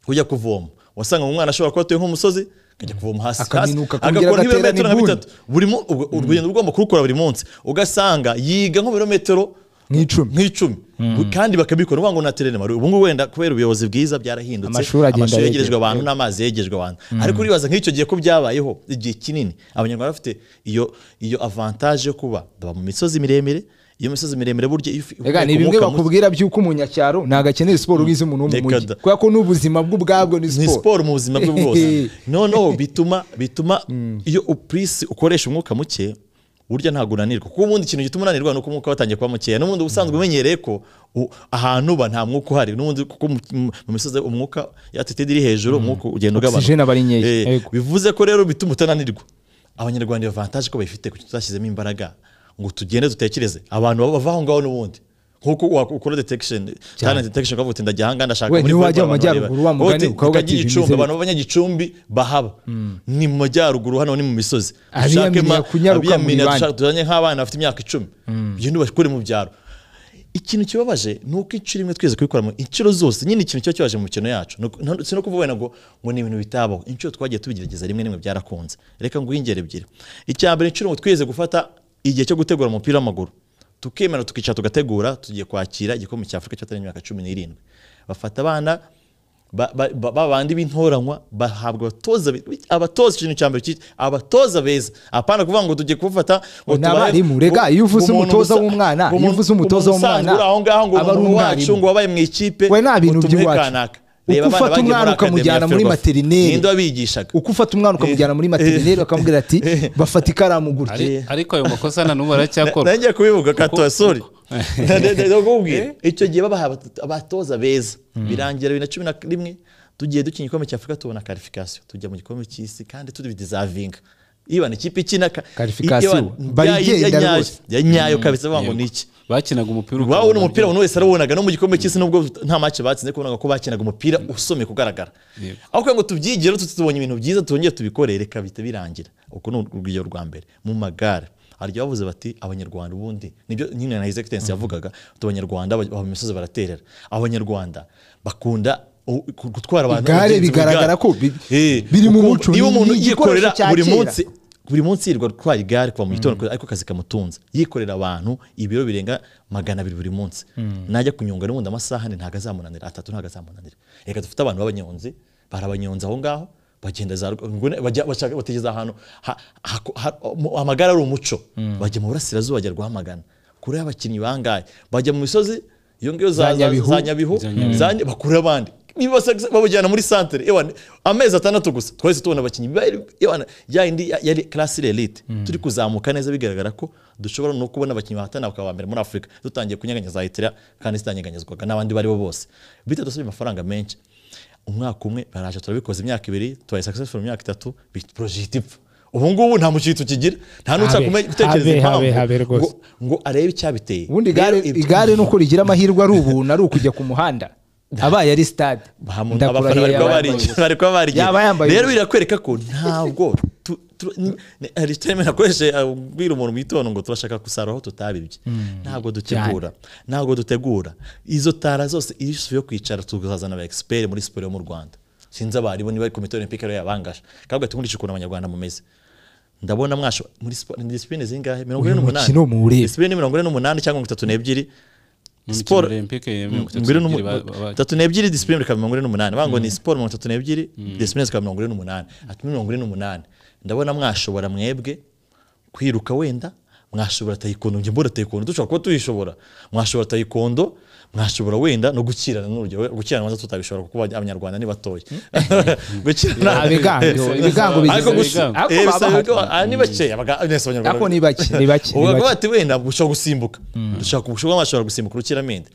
ujya kuvoma wasanga umwana ashobora kuba atuye nk'umusozi akajya kuvoma hasi hasi Akaminuka akongera agakora agatera nk'ibirometero nka n'inguni. bitatu buri mu- ubwo- urugendo ugomba kurukora buri munsi ugasanga yiga nk'ibirometero nk'icumi nk'icumi kandi bakabikora uvuga ngo na terene maruye ubungubu wenda kubera ubuyobozi bwiza byarahindutse Amashuri agenda yegerejwe yegerejwe. abantu n'amazi yegerejwe abantu ariko uribaza nk'icyo gihe ko byabayeho igihe kinini abanyarwanda bafite iyo iyo avantaje yo kuba baba mu misozi miremire iyo misozi miremire burya iyo ufi- Ega, ni ukomoka bimwe mu- bakubwira by'uko umunyacyaro ntabwo akeneye siporo ubwiza umuntu wo mu Reka mujyi da. kubera ko n'ubuzima bwe ubwabwo ni ni siporo siporo mu buzima bwe bwose noneho bituma bituma iyo upurisi ukoresha umwuka muke burya ntabwo unanirwa kuko ubundi ikintu gituma unanirwa ni uko umwuka watangiye kuba mukeya n'ubundi uba usanzwe umenyereye ko u- ahantu uba nta mwuka uhari n'ubundi kuko mu- mu- mu misozi umwuka yatitedi iri hejuru umwuka ugenda Oxygen aba ari nkeya. Eh, Yego. bivuze ko rero bituma utananirwa abanyarwanda iyo vantaje ko bayifite kuko tutashyizemo imbaraga ngo tugende dutekereze abantu baba bava aho ngaho n'ubundi nk'uko wa- ukora detection talent detection ukavuga uti ndajya aha ngaha ndashaka We, muri niba wajya Volleyball mu abantu bareba. majyaruguru, wa Uvuga mugani uti, ukaba reka njye ugakiza Gicumbi, imizi. abantu b'abanyagicumbi bahaba ni mu majyaruguru hano ni mu misozi Abiyaminiya Dushake ma- kunyaruka mu abiyaminiya ibandi. dushake- tuzanye nk'abana bafite imyaka icumi ugende ubakure mu byaro ikintu kibabaje ni uko inshuro imwe twese kubikoramo inshuro zose nyine ikintu kiba kibaje mu mikino yacu Ni uko- nta- si no kuvuga wenda ngo ngo ni ibintu bitabaho inshuro twagiye tubigerageza rimwe rimwe byarakunze reka ngo ingero ebyiri icya mbere inshuro ngo twese gufata igihe cyo gutegura umupira w'amaguru tukemera tukicara tugategura tugiye kwakira igikombe cya afurika cyatari imyaka cumi n'irindwi bafata abana ba- ba- ba- babandi b'intoranywa bahabwa abatoza bi- abatoza ikintu cya mbere ki- abatoza beza apana kuvuga ngo tugiye kufata ngo Ni tubahe- abarimu, rega, iyo uvuze umuntu umutoza usa- w'umwana, iyo umuntu- uvuze umutoza umuntu usanzwe w'umwana, uri aho ngaho ngo aba ari umuntu wacu umwarimu. ngo wabaye mu ikipe we nta bintu ngo tumuhe by'iwacu. kanaka. Uko Reba abana ufata bagiye muri umwana Academy ukamujyana ya muri Ferwafa. materineri. ninde wabigishaga uko ufata umwana ukamujyana muri materineri bakamubwira ati bafata ikaramu gutya Ari- ariko ayo makosa na n'ubu aracyakorwa nanjye kubivuga kato sori uko- ndakubwira icyo gihe babaha abat- abatoza beza birangira bibiri na cumi na rimwe tugiye dukina igikombe cya afurika tubona karifikasiyo tujya mu gikombe cy'isi kandi tubidizavinga iba ni ikipe ikina ka- Qualification, Ivan, bayigenda ya- ya- ya- ya- rwose. ya nyayo kabisa bavuga ngo ni iki bakinaga umupira wawe ni ukabona umupira byo- umuntu wese arabonaga no mu gikombe cy'isi nubwo nta mace batsinze kubonaga ko bakinaga umupira usomye kugaragara Yego. aho kugira ngo tubyigire tu- tubonye ibintu byiza twongere tubikore reka bihita birangira uko ni urugero rwa mbere mu magare hari igihe bavuze bati abanyarwanda ubundi nibyo nyine na his excellence yavugaga ati abanyarwanda baba mu misozi baraterera abanyarwanda bakunda u- ku- gutwara abantu Igare abagenzi mu bigaragara igare. ko bi- Eh, biri mu kuko muco, niba ni umuntu igikoresho yikorera cya buri kera. munsi buri munsi yirirwa atwara igare kuva mu gitondo ariko akazi kamutunze yikorera abantu ibiro birenga magana abiri buri munsi najya kunyonga n'ubundi amasaha ni ntabwo azamunanira atatu ntabwo azamunanira reka dufite abantu b'abanyonzi barabanyonza aho ngaho bagenda za rug- ngune- bajya- bashaka- bategeza ahantu ha- ha- ha- mu- amagare ari umuco bajya mu burasirazuba bajya rwamagana kure y'abakinnyi bangahe bajya mu misozi iyo ngiyo za Za za- Nyabihu. za Nyabihu za Nya- bakure abandi Bibasa- babajyana muri santere ewana amezi atandatu gusa twahise tubona abakinnyi Bari- ewana ya yindi ya- yari classe elite turi kuzamuka neza bigaragara ko dushobora no kubona abakinnyi bahatana bakaba aba mbere muri Afurika dutangiye kunyeganyaza Eritrea kandi zitanyeganyezwaga n'abandi bari bo bose bita dusabye amafaranga menshi umwaka umwe baraje turabikoze imyaka ibiri tubaye successful imyaka itatu bit- project ipfa ubu ngubu nta mukitu kigira nta n'uca Habe, kumenya gutekereza habe, habe, impamvu habe rwose. ngo- ngo arebe icyabiteye ubundi Rero igare ibyo- igare nuko rigira amahirwe ari ubuntu ari ukujya ku muhanda abaye ari stade Bahamu- Ndakurahiye abafana bari kuba abaye barigiye bari kuba barigiye Yaba yambaye rero ubusa. birakwereka ko ntabwo tu- tu- ni- ni- hari terime nakoreshe abwira umuntu mu gitondo ngo turashaka gusarura aho tutabibye ntabwo dutegura ntabwo dutegura izo tara zose iyo usubiye kwicara tuzazana aba expert muri siporo yo mu Rwanda sinzi abaribo niba komite olympique rero yabangaje kabwa tukurikije ukuntu abanyarwanda mumeze ndabona mwasho muri siporo ni disipurine zingahe mirongo ine Uyu n'umunani mukino muwurebe. disipurine mirongo ine n'umunani cyangwa mirongo itatu n'ebyiri mu mikino siporo Olympique ya mirongo itatu mbere n'ebyiri ba- ba- tatu n'ebyiri disipurine bikaba mirongo ine n'umunani bango ni siporo mirongo itatu n'ebyiri disipurine zikaba mirongo ine n'umunani ati mirongo ine n'umunani ndabona mwashobora mwebwe kwiruka wenda mwashobora tayikondo njye mbona tayikondo dushobora kuba tuyishobora mwashobora tayikondo mwashobora wenda no gukirana n'urugero gukirana maze tutabishobora kuko abanyarwanda ni batoya gukirana Abigango, ibigango bigize ariko gusa ibigango. eh, Ariko bisa- baba bahari. ah, ni bakeya baga- nese abanyarwanda- Ariko ni bake, ni bake, ni Ubu bake. bati wenda gushobora gusimbuka dushaka ubushobozi bw'amashobora gusimbuka urukiramende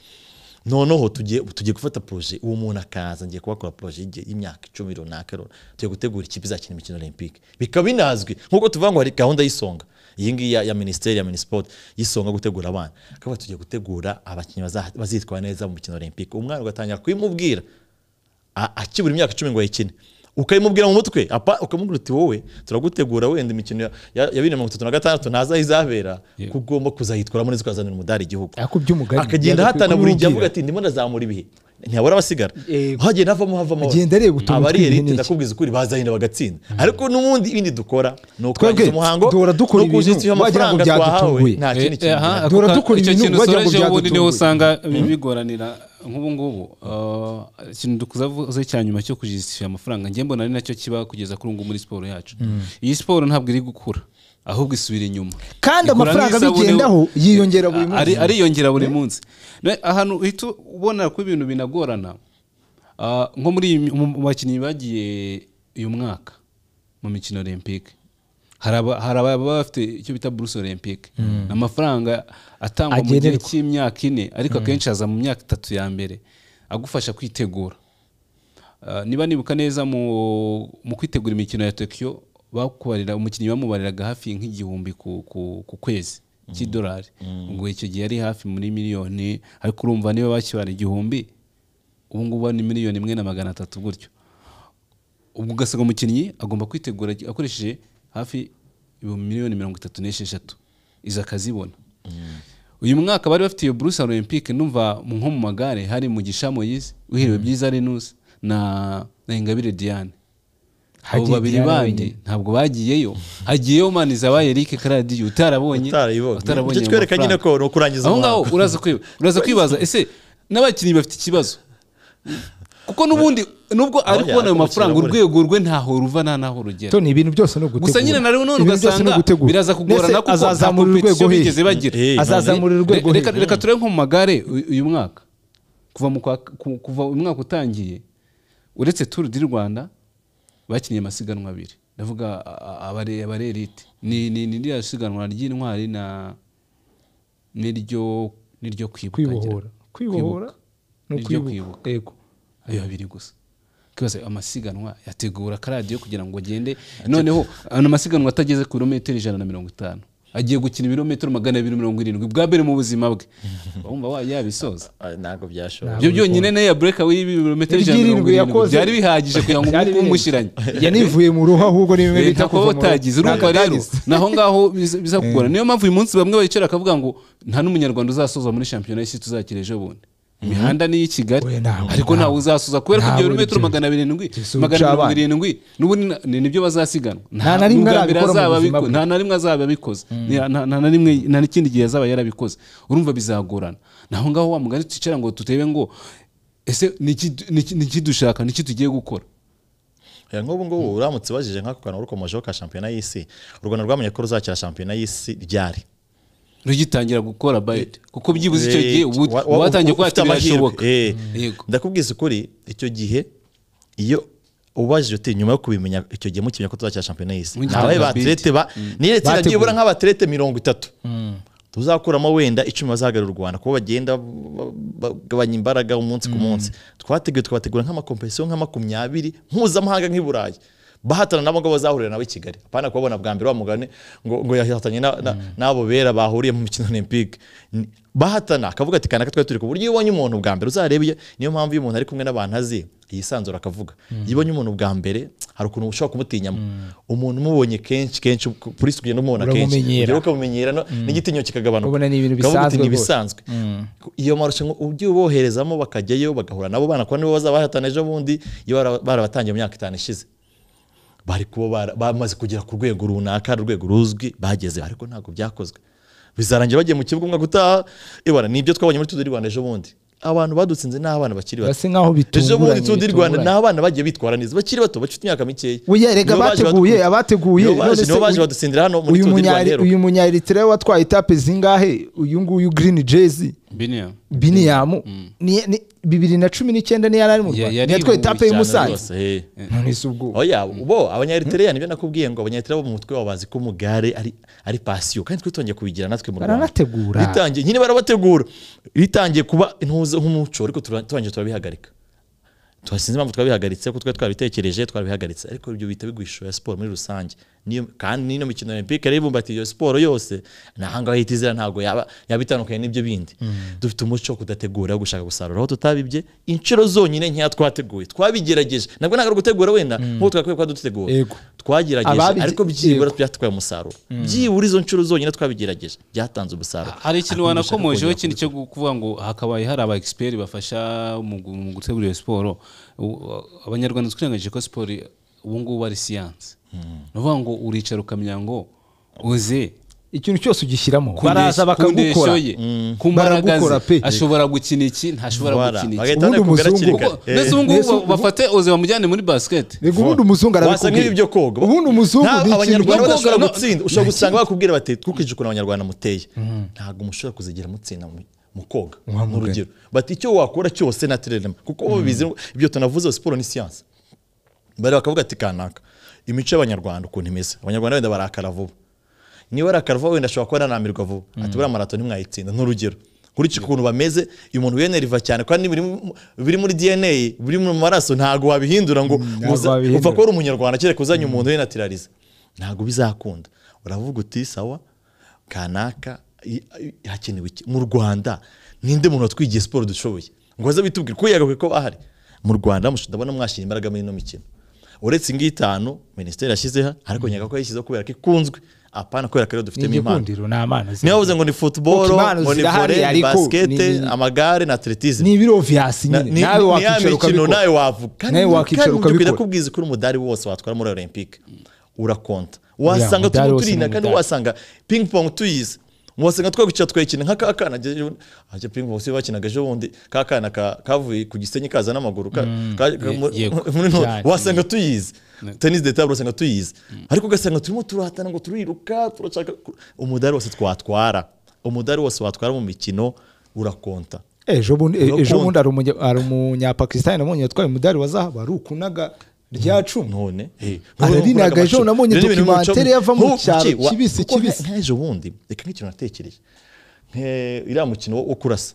noneho tugiye tugiye gufata poroje uwo muntu akaza ngiye kubakora poroje y'igihe- y'imyaka icumi runaka runaka. tugiye gutegura ikipe izakina imikino olympique bikaba binazwi nk'uko tuvuga ngo hari gahunda y'isonga iyi ngiyi ya, ya minisiteri ya minisipoti y'isonga gutegura abana akaba tugiye gutegura abakinnyi baza- bazitwara neza mu mikino olympique umwana ugatangira kubimubwira a- akibura imyaka icumi ngo ayikine ukayimubwira mu mutwe apa- ukamubwira uti wowe turagutegura wenda imikino ya- ya ya bibiri na mirongo itatu na gatandatu ntaza aho izabera ko ugomba kuzayitwaramo neza ukazanira umudari igihugu Ariko by'umugani, byagakwiye akagenda ahatana buri gihe kumubwira. avuga ati ndimo ndazamura ibihe ntihabura abasigara Yego. hagenda havamo havamo Agenda areba utuntu abari tw'ibihe elite n'iki. ndakubwiza ukuri bazahenda bagatsinda ariko n'ubundi ibindi dukora ni Twebwe ukurangiza umuhango duhora dukora no kuzuza ibintu wagira ngo amafaranga twahawe byadutunguye. nta kindi Eh, aha, kintu ako Duhora ka- dukora icyo ibintu kintu wagira ngo usorejeho ubundi niho byadutunguye. usanga bigoranira nk'ubu ngubu eh, ikintu dukuze cya nyuma cyo kujistifira amafaranga njye mbona ari nacyo kiba kugeza kuri ubu ngubu muri siporo yacu iyi siporo ntabwo iri gukura ahubwo isubira inyuma Kandi Ikura amafaranga nk'isabune- abigendaho yiyongera buri munsi. Ari- ariyongera buri munsi Ne- ahantu uhita ubona ko ibintu binagorana ah, nko muri iyi- mu- mu bakinnyi bagiye uyu mwaka mu mikino olympique hari aba- hari ababa bafite icyo bita buruse olympique ni amafaranga atangwa mu gihe Agenerwa. cy'imyaka ine ariko akenshi aza mu myaka itatu ya mbere agufasha kwitegura Ah, niba nibuka neza mu, mu kwitegura imikino ya Tokyo bakubarira umukinnyi bamubariraga hafi nk'igihumbi ku, ku, ku kwezi cy'idolari ubwo icyo gihe yari hafi muri miliyoni ariko urumva niba bakibara igihumbi ubu ngubu ni miliyoni imwe na magana atatu gutyo ubwo ugasanga umukinnyi agomba kwitegura akoresheje hafi ibihumbi miliyoni mirongo itatu n'esheshatu izo akazibona uyu mwaka bari bafite iyo buruse olympique numva mu- nko mu magare hari mugisha moyise uhiriwe byiza renus na na ingabire diane abo Hagiye babiri Diane bandi wenyine. ntabwo bagiyeyo hagiyeyo manizabaye eric karadiyo utarabonye Utarayibonye. utarabonye Icyo twereka nyine amafaranga. ko ni ukurangiza aho ngaho umuhango. uraza kwiba- uraza kwibaza ese n'abakinnyi bafite ikibazo kuko n'ubundi nubwo ari Oya, kubona ayo ariko mafaranga bakira urwego rwe ntaho ruva nta n'aho rugera Toni, ibintu byose ni ugutegura gusa nyine na rero none Ibintu byose ni ugasanga ugutegura. biraza Mbese kugorana kuko azazamura nta urwego competition hehe? bigeze bagira Eh, azazamura urwego Re- reka, hehe? reka turebe nko mu magare u- uyu mwaka kuva mu kwa, ku- kuva umwaka utangiye uretse Tour du Rwanda bakinnye amasiganwa abiri ndavuga a- a- abare abare elite ni ni ni rya siganwa ry'intwari na niryo niryo kwibuka kwibohora ngira. kwibohora ni Niryo ukwibuka kwibuka. yego ayo abiri gusa kibaza amasiganwa yategura karadiyo kugira ngo agende noneho ano masiganwa atageze ku birometero ijana na mirongo itanu agiye gukina ibirometero magana abiri mirongo irindwi bwa mbere mu buzima bwe wumva wa yabisoza Ah, ntabwo byashoboka ibyo byonyine ne ya bureka w'ibirometero ijana na mirongo Ibyirindwi irindwi yakoze- byari bihagije kugira ngo Byari umukungu birenze. umushyiranye yanivuye mu ruhu ahubwo ni bimwe bita leta kuba kuva mu ruhu. utagize urumva Ntabwo rero atagize. naho ngaho biza biza kugora niyo mpamvu uyu munsi bamwe bicara bakavuga ngo nta n'umunyarwanda uzasoza muri shampiyona y'isi tuzakira ejo bundi imihanda ni iy'ikigali Oya, ntawe, ariko ntawe. ntawe uzasoza kubera ko Ntawe ibyo birometero urubyiruko. magana birindwi Yesu, magana mirongo ucabana. irindwi n'ubundi na- ni nibyo bazasiganwa Nta na rimwe n'ubwa arabikora mbere mu azaba buzima abiko- bwe. nta nta na rimwe azaba abikoze Ni- nta nta na rimwe nta n'ikindi gihe azaba yarabikoze urumva bizagorana naho ngaho wa mugani twicara ngo tutebe ngo ese ni iki du- ni iki- ni iki dushaka ni iki tugiye gukora Ya, nk'ubu ngubu uramutse ubajije nk'ako kantu rukomejeho ka shampiyona y'isi u rwanda rwamenye ko ruzakira shampiyona y'isi ryari rugitangira gukora bayiti kuko byibuze icyo Eh, gihe ubu wa- wa- watangiye kuba ufite ati amahirwe. birashoboka Eh, yego ndakubwiza ukuri icyo gihe iyo ubajije uti nyuma yo kubimenya icyo gihe mukimenya ko tuzakira shampiyona y'isi Mugira ntabaye ngo ba atlete ba niyo itsinda Bateguye. ryibura nk'abaterete mirongo itatu tuzakuramo wenda icumi bazahagararira u rwanda kuko bagenda ba- bagabanya imbaraga umunsi ku munsi twateguye tukabategura nk'amakompetisiyo nka makumyabiri mpuzamahanga nk'i burayi bahatana nabo ngabo bazahurira nabo i kigali apana kubabona bwa mbere wa mugani ngo, ngo yahatanye na- na- n'abo bera bahuriye mu mikino olympique Ni- bahatana akavuga ati kanaka twari turi ku buryo iyo ubonye umuntu bwa mbere uzarebe iyo- niyo mpamvu iyo umuntu ari kumwe n'abantu azi yisanzura akavuga iyo ubonye umuntu bwa mbere hari ukuntu ushobora kumutinyamo umuntu umubonye kenshi kenshi kuri si kugenda umubona kenshi Uramumenyera. Ugera ukamumenyera no- n'igitinyo kikagabanuka Ubona ni ibintu Ukavuga uti, bisanzwe "Ni rwose." bisanzwe iyo marushanwa ujye uboherezamo bakajyayo bagahura nabo bana kuko nibo bazabahatana ejo bundi iyo bara- barabatangiye mu myaka itanu ishize bari kuba bara- bamaze kugera ku rwego runaka urwego ruzwi bageze ariko ntabwo byakozwe bizarangira bagiye mu kibuga umwaka utaha ibara ni ibyo twabonye muri tudu rwanda ejo bundi abantu badutsinze ni abana bakiri bato Basa nkaho bitunguranye, ejo bundi tudu rwanda ni bitunguranye. abana bagiye bitwara neza bakiri bato bafite imyaka mikeya Oya, erega Nibo baje abateguye, badu- abateguye, nibo baje- none se nibo baje uyu- badutsindira hano muri uyu tudu munya rwanda rero uyu munya Eritrea watwaye etape zingahe uyu nguyu green jersey biniya biniyamu ni ni- bibiri na cumi n'icyenda niyo yari ari mu Ya- rwanda yari niyo twe etape y'i mu Musanze rwose eh. none se ubwo oya bo abanyaritiriya nibyo nakubwiye ngo abanyaritiriya bo mu mutwe wabo bazi ko umugare ari ari pasiyo kandi twe twongeye kubigira natwe mu Rwanda Baranategura. bitangiye nyine barabategura bitangiye kuba intuze nk'umuco ariko tura- turangije turabihagarika tuhasinze impamvu twabihagaritse kuko twari twabitekereje twabihagaritse ariko ibyo bihita bigwishyura siporo muri rusange Niyo- kandi n'ino mikino olympique rero ibumbatiye iyo siporo yose n'ahangaha hita izira ntabwo yaba yaba itandukanye n'ibyo bindi dufite umuco wo kudategura wo gushaka gusarura aho tutabibye inshuro zonyine nkeya twateguye twabigerageje nabwo ntabwo ari ugutegura wenda nk'uko twakwiye kuba dutegura Yego. twagerageje Ababige- ariko byibura Yego. byatwaye umusaruro byibura izo nshuro zonyine twabigerageje byatanze umusarururo hari ikintu Ariko dushaka wanakomojeho kongera ikintu cyo kuvuga ngo hakabaye hari aba expert bafasha mu gu- mu gutegura iyo siporo U- abanyarwanda twirengagije ko siporo ubu ngubu ari siyanse ni ukuvuga ngo uricara ukamenya ngo uze ikintu cyose ugishyiramo ku baraza ndesh- ku bakagukora ndeshyo ye ku mbaraga Baragukora ze. pe. ashobora gukina iki ntashobora Voilà. gukina iki Bagahita Ubundi banakubwira umuzungu- hakiri Kuko- kare. Eh. mbese ubu ngubu Mbese ubu- bafate uze bamujyane muri basiketi rego ubundi umuzungu wasa arabikubwira nk'ibyo koga ubundi umuzungu Nta- ni ikintu abanyarwanda cyo- badashobora koga, no- gutsinda ushobora gusanga bakubwira bati twukije ukuntu abanyarwanda muteye ntabwo mushobora kuzigera mutsinda mu- mu koga Wa ni mugani. urugero bati icyo wakora cyose na tirelema kuko bo bizi ngo ibyo tunavuze siporo ni siyanse bari bakavuga ati kanaka imico y'abanyarwanda ukuntu imeze abanyarwanda wenda barakara vuba niba arakara vuba wenda ashobora kuba yananirwa vuba ati buriya marato ntimwayitsinda n'urugero nkurikije ukuntu bameze uyu muntu yeneriva cyane kandi biri mu- biri muri dna biri mu maraso ntabwo wabihindura ngo ntabwo uza- wabihindura. upfa kuba uri umunyarwanda kereka uzanye umuntu wenatirariza ntabwo bizakunda uravuga uti sawa kanaka i- i- hakenewe iki mu rwanda ninde muntu watwigiye siporo dushoboye ngo aze bitubwire ko yagakwiye ko bahari mu rwanda mush- ndabona mwashyira imbaraga muri ino mikino uretse ingi itanu minisiteri yashyizeho ariko nyaga ko yashyizeho kubera ko ikunzwe apana kubera ko ariyo ni dufitemo impano igikundiro ni amana niba bavuze ngo ni football Kuko impano ngo ni zirahari, volley ni ariko basket ni- ni- amagare na atletism ni ibiroviyasi Na- nyine ni- nawe ni- ni ya wakwicara mikino ukabikora nawe wavuga kandi Nawe kandi wakwicara njye ukabikora. ndakubwiza ko uri umudari wose watwara muri olympique urakonta wasanga umudari turimo wose ni turina kandi umudari. wasanga ping pong tuyizi wasanga twakwicara twayikina nk'aka kana ajya ping pong si bakinaga ejo bundi ka kana ka- kavuye ku gisenyi kaza n'amaguru ka- ka- ka- Ye- mu- yego. muri nto- Cyane. wasanga tuyizi tenisi de table usanga tuyizi ariko ugasanga turimo turahatana ngo turiruka turashaka ku- umudari wose twatwara umudari wose watwara mu mikino urakonta ejo bundi Urakunda. ejo bundi hari umunya- hari umunyapakisitani nabonye yatwaye umudari wa zahabu ari ukunaga rya cumi none Ararinaga ejo nabonye documentary yava mu cyaro, kibisi, kibisi. nk'ejo bundi reka nk'ikintu natekereje Nke- iriya mukino wo kurasa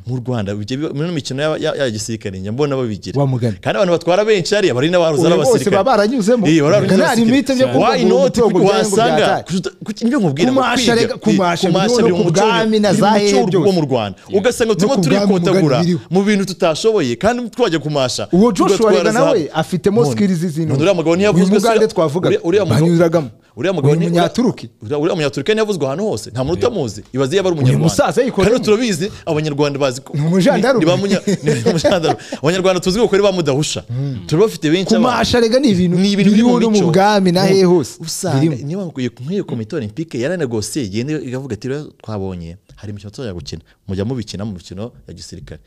mu rwanda bijya biba- muri ino mikino ya- ya ya gisirikare njya mbona babigira Wa mugani. kandi abantu batwara benshi hariya bari n'abaruzi Uyu bose n'abasirikare baba baranyuzemo. Eh, bari baranyuzemo Nta abasirikare. limite byo kuvuga Why ngo not? umutungo byari ngo wasanga byatari. kujuta- kuj- ibyo nkubwira ngo Kumasha kwiga. reka- kumasha Kumasha biriho no biri mu ku muco- bwami na biri mu za muco hehe wo mu byose. Rwanda ugasanga No turimo ku bwami turikotagura mugani biriho. mu bintu tutashoboye kandi twajya kumasha Uwo Joshua tugatwara rega zahabu. nawe afitemo None- skills zino. none uriya mugabo Uyu ntiyavuzwe se- Mugande twavugaga, uriya- uriya mugabo- banyuzagamo. uriya mugabo Uyu ni- Munyaturuki. uriya uriya munyaturuki ntiyavuzwe ahantu hose nta muntu utamuzi ibaze yaba ari umunyarwanda musaza yikorera kandi mu- turabizi abanyarwanda bazi ko Ni umujandarume. ni ba munya- ni umujandarume. abanyarwanda tuzi ko ari ba mudahusha turabafite benshi abantu. kumasha rega ni ibintu ni ibintu biri mu no mu mico. bwami na No, hehe hose usanga birimo. niba nkwiye nk'iyo komite olympique yaranegosiye igenda igavuga ati rero twabonye hari imikino tuzajya gukina mujya mubikina mu mikino ya gisirikare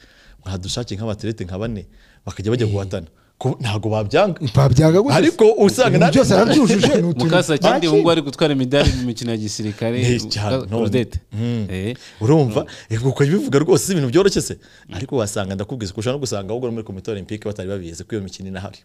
mwadushake nk'abaterete nka bane bakajya bajya guhatana Ko- ntabwo babyanga Babyanga gute se? ariko usanga Ibintu na- byose arabyujuje ni utuntu mukasakindi bakira. ubu ngubu ari gutwara imidari mu mikino ya gisirikare Eh, cyane, Uka- none. Odette. Mm. Eh. urumva ukajya ubivuga rwose si ibintu byoroshye se ariko wasanga ndakubwiza kurusha no gusanga ahubwo no muri komite olympique batari babizi ko iyo mikino inahari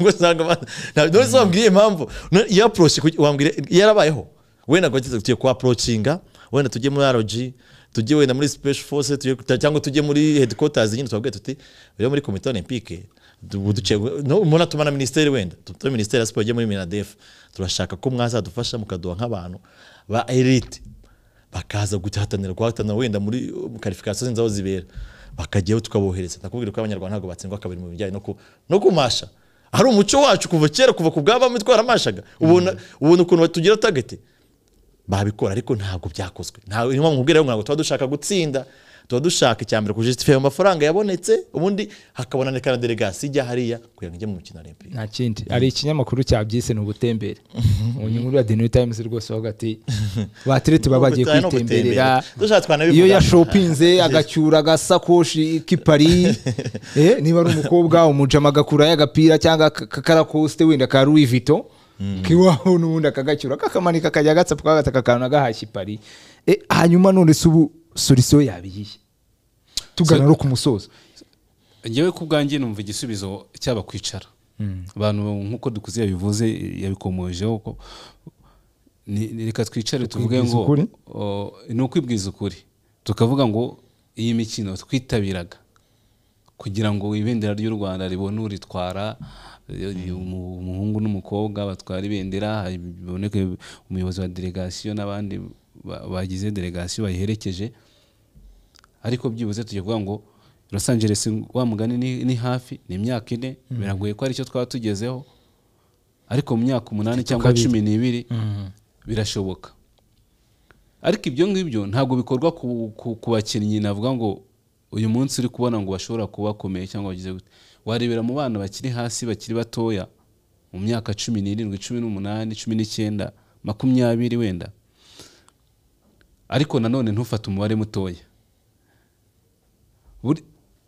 ubwo usanga ba- nta- none se wambwiye impamvu None iyo approach kuki- wambwira yarabayeho wenda ngo tugiye ku approachinga wenda tujye muri RG tujye wenda muri special force tujye- ta- cyangwa tujye muri headquarters nyine twabwiye tuti rero muri komite olympique du- duce no muna tuma na minisiteri wenda tutume minisiteri ya siporo ijye muri minadef turashaka ko mwazadufasha mukaduha nk'abantu ba elite bakaza guhatanira guhatanira wenda muri karifikasiyo zindi aho zibera bakajyaho tukabohereza ndakubwira ko abanyarwanda ntabwo batsindwa kabiri mu bijyanye no ku- no kumasha hari umuco wacu kuva kera kuva ku bwabami twaramashaga ubona ubona ukuntu tugira tageti babikora ariko ntabwo byakozwe ntabwo niyo mpamvu nkubwira rero ngo ntabwo tuba dushaka gutsinda tuba dushaka icya mbere kujisitifiya mu mafaranga yabonetse ubundi hakabonaneka na delegasi ijya hariya kugira ngo ijye mu mikino olympique nta kindi hari ikinyamakuru cyabyise ni ubutembere mu nyungu ya the new times rwose bavuga ati baterete baba bagiye Ubutaha ni kwitemberera ugutembera. Dushaka twanabivuga. iyo yashopinze agacyura agasakoshi k'ipari eh, niba ari umukobwa umujama agakurayo agapira cyangwa aka- kakarakosite wenda ka louis vuitton kiwaho n'ubundi akagacyura kakamanika akajya agatsapu kagata akakantu agahashya ipari Eh, hanyuma none se ubu solisiyo yabiyihe tugana no ku musozo ngewe ku bwanjye numva igisubizo cyaba kwicara abantu nk'uko dukuze yabivuze yabikomojeho ko ni- ni- reka twicare tuvuge Ukwibwiza ngo ukuri? o, ni ukwibwiza ukuri tukavuga ngo iyi mikino twitabiraga kugira ngo ibendera ry'u rwanda ribone uritwara eh, umu- umuhungu n'umukobwa batwara ibendera hari- biboneke umuyobozi wa delegasiyo n'abandi ba- bagize delegasiyo bayiherekeje ariko byibuze tujya kuvuga ngo Los Angeles wa mugani ni, ni hafi ni imyaka ine biragoye ko aricyo twaba tugezeho ariko mu myaka umunani cyangwa kabiri. cumi n'ibiri birashoboka ariko ibyo ngibyo ntabwo bikorwa ku, ku, ku bakinnyi navuga ngo uyu munsi uri kubona ngo bashobora kuba bakomeye cyangwa bagize gute warebera mu bana bakiri hasi bakiri batoya mu myaka cumi n'irindwi cumi n'umunani cumi n'icyenda makumyabiri wenda ariko nanone ntufate umubare mutoya Buri-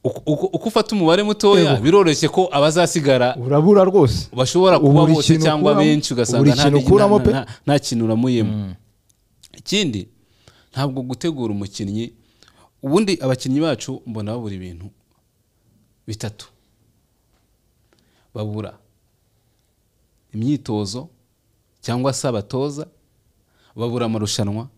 uko- uko- uko ufata umubare mutoya biroroshye ko abazasigara urabura rwose bashobora kuba Buri bose kintu cyangwa ukuramo- benshi ugasanga buri nta- kintu ukuramo nta- pe. nta- nta kintu uramuyemo ikindi ntabwo gutegura umukinnyi ubundi abakinnyi bacu mbona babura ibintu bitatu babura imyitozo cyangwa se abatoza babura amarushanwa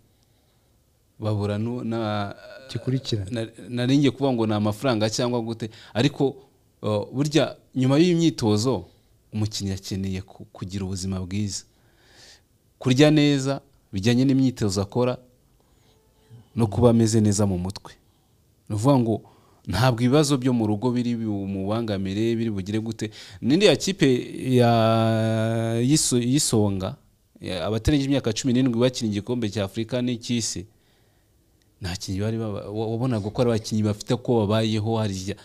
babura nu- na gikurikira Na- nari ngiye kuvuga ngo ni amafaranga cyangwa gute ariko uh, burya nyuma y'iyi myitozo umukinnyi akeneye ku- kugira ubuzima bwiza kurya neza bijyanye n'imyitozo akora no kuba ameze neza mu mutwe ni ukuvuga ngo ntabwo ibibazo byo mu rugo biri bumubangamire biri bugire gute n'indi ya kipe ya- y'iso- y'isonga ya- abatarengeje imyaka cumi n'irindwi bakinnye igikombe cya afurika n'icy'isi nta kinyi bari baba- wa- wabonaga ko ari abakinnyi bafite ko babayeho harya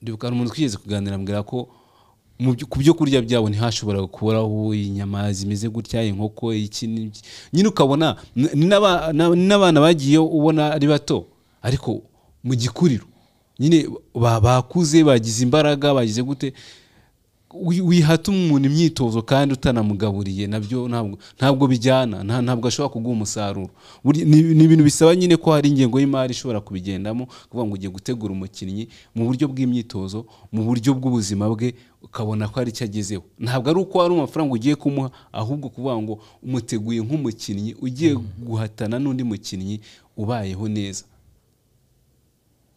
ndibuka hari umuntu twigeze kuganira ambwira ko mu byo- ku byo kurya byabo ntihashoboraga kuburaho inyama zimeze gutya inkoko iki n'iki. nyine ukabona n- ni n'aba- na- ni n'abana bagiye ubona ari bato ariko mu gikuriro nyine ba- bakuze bagize imbaraga bagize gute wi- wihata umuntu imyitozo kandi utanamugaburiye nabyo ntabwo ntabwo bijyana nta- ntabwo ashobora kuguha umusaruro Buri- ni ni ibintu bisaba nyine ko hari ingengo y'imari ishobora kubigendamo kuvuga ngo ugiye gutegura umukinnyi mu buryo bw'imyitozo mu buryo bw'ubuzima bwe ukabona ko hari icyo agezeho ntabwo ari uko hari amafaranga ugiye kumuha ahubwo kuvuga ngo umuteguye nk'umukinnyi ugiye guhatana n'undi mukinnyi ubayeho neza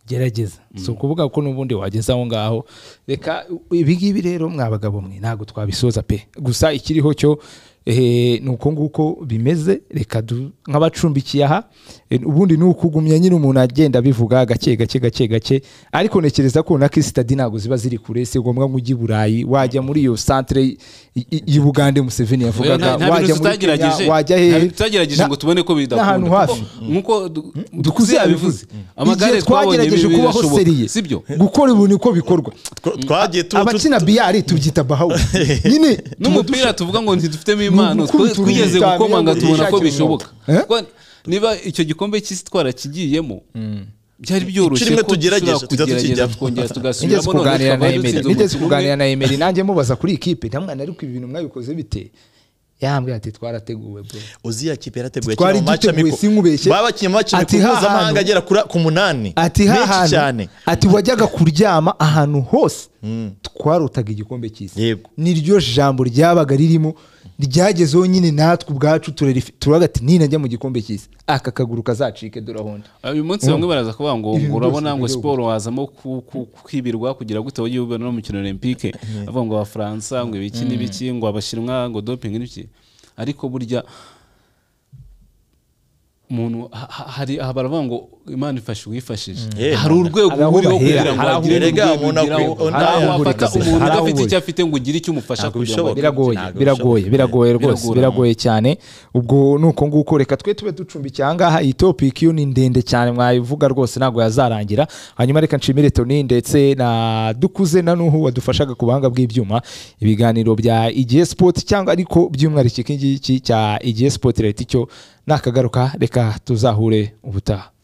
gerageza si ukuvuga ko n'ubundi wageze aho ngaho reka ibi ngibi rero mwa bagabo mwe ntabwo twabisoza pe gusa ikiriho cyo eh, ni uko nguko bimeze reka du- nk'abacumbikiye aha eh, ubundi ni ukugumya nyine umuntu agenda abivuga gake gake gake gake ariko ntekereza ko na kisitadi ntabwo ziba ziri kure si ngombwa ngo ujye i burayi wajya muri iyo santire y- y- y'u bugande museveni yavugaga Nta- nta wajya bintu muri kenya tutagerageje wajya Nta hehe bintu tutagerageje ngo tubone ko bidakunda n'ahantu kuko- hafi. nk'uko du- dukuze dukuze yabivuze yabivuze amagare igihe twabonye twagerageje bi- kubaho birashoboka. seriye si byo gukora ubu niko bikorwa Twa- twagiye tu- tu- abakina biyari tubyita bahawu nyine n'umupira tuvuga ngo ntidufitemo impano Ni ugukubita twigeze urugi gukomanga cyane, tubona ko ushakira bishoboka umwuka. Eh? Kuko niba icyo gikombe cy'isi twarakigiyemo byari byoroshye rimwe ko tugerageje, dushobora tujya kugerageza tukijyamo. tukongera nigeze tugasubiramo none kuganira na twaba dutsinze emeri nigeze umukino kuganira umwe na emeri nanjye mubaza kuri ikipe ntamwana ariko ibi bintu mwabikoze bite yambwira ati twarateguwe bro uzi ya kipe yarateguye Twari akina mu match duteguye, amico. sinkubeshye. baba bakinnye mu match Ati amico ha mpuzamahanga hantu. agera kura- ku munani ati menshi cyane hahantu ati wajyaga kuryama ahantu hose twarotaga igikombe cy'isi Yego. niryo jambo ryabaga ririmo ryagezeho nyine natwe ubwacu turarifi- turavuga ati ninajya mu gikombe cy'isi aka kaguru kazacike durahonda uyu munsi bamwe baraza kuvuga ngo Ibintu ngo urabona byose ngo bigiye siporo wazamo ku- ku- kwibirwa kugira gute wajye ubona no mu mukino olympique avuga ngo abafaransa ngo ibiki n'ibiki ngo abashinwa ngo doping n'ibiki ariko burya umuntu ha- ha- hari aha baravuga ngo imana ifashe uwifashije Eh, hari Mana. urwego Hari aho uriho bahera, kugira ngo hari aho agire urega, urwego umuntu ugeraho akwi- hari aho ntaho wafata uburika se, umuntu hari aho udafite icyo uburika. afite ngo ugire icyo umufasha Ntabwo kugira ngo bishoboka. biragoye Ntabwo biragoye bishoboka. biragoye rwose Biragorana. biragoye cyane ubwo ni uko nguko reka twe tube ducumbikiye ahangaha iyi topiki yo ni ndende cyane mwayivuga rwose ntabwo yazarangira hanyuma reka nshimire toni ndetse na dukuze na nuhu wadufashaga ku buhanga bw'ibyuma ibiganiro bya igihe sipoti cyangwa ariko by'umwihariko iki ngiki cya igihe sipoti leta icyo nakagaruka reka tuzahure ubutaha